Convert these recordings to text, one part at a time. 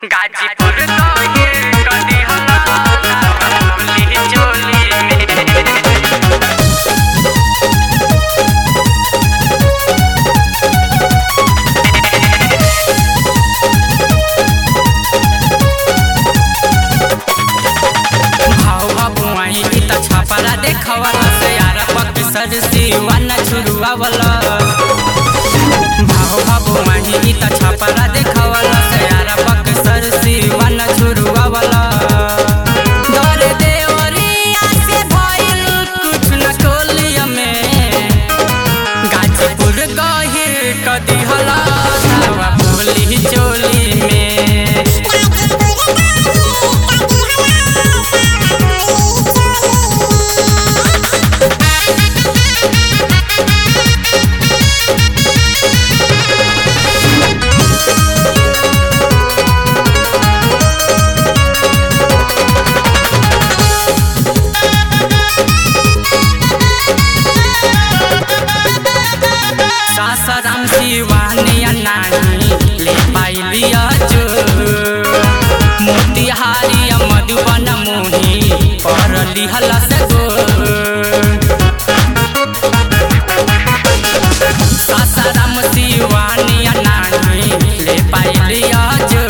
गाजीपुर तो ये कदी हला बोली चोली में भाव भगवाई की त छापरा देखवला से यार पक सर सिवाना छुरुआवला भाव भगवाई की त छापरा देखवला से यार पक सर सिवाना छुरुआवला दर देवरिया से भइल कुछ न कोलिया में गाजीपुर गहिर कदी हला धावा बोली चोली में सासाराम शिवानिया नाही ले पाइलिया जो मोतिहारी मधुबन मोही पर लिहला से गो सासाराम शिवानिया नाही ले पाइलिया जो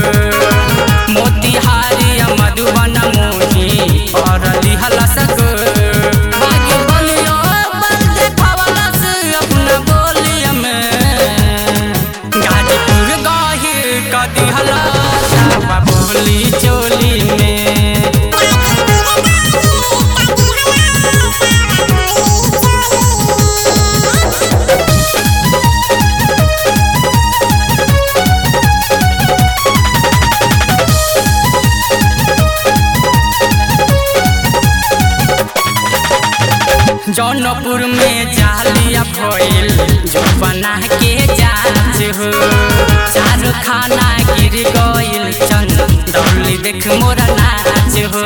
मोतिहारी मधुबन मोही पर लिहला से गो बागी बलियो बल देखावला से अपना बोलिया में गाजीपुर गहिर कदी हला जावा बोली चोली में जौनपुर में जालिया भइल जो बना के जांच हो चार खाना गिर गइल चंद दौली देख मोरा नाच हो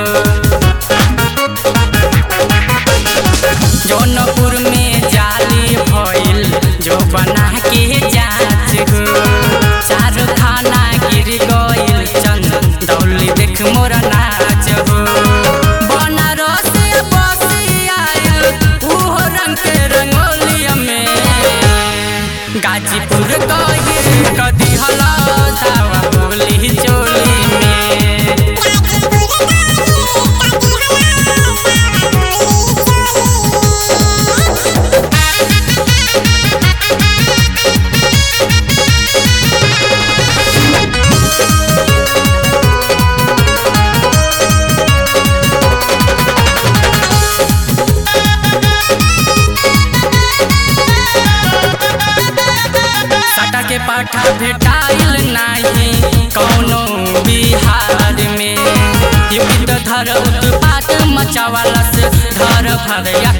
जौनपुर में जाली भइल जो बना के जांच हो चार खाना गिर गइल चंद दौली देख मोरा नाच हो बनारस बसी आयल उहो रंग के रंगोलिया में गाजीपुर गहिर कदी हला धावा बोली चोली में सटा के पाठा भेटाइल नाही कौनो बिहार में युक्त धर उत्पात मचावाला से धर भरया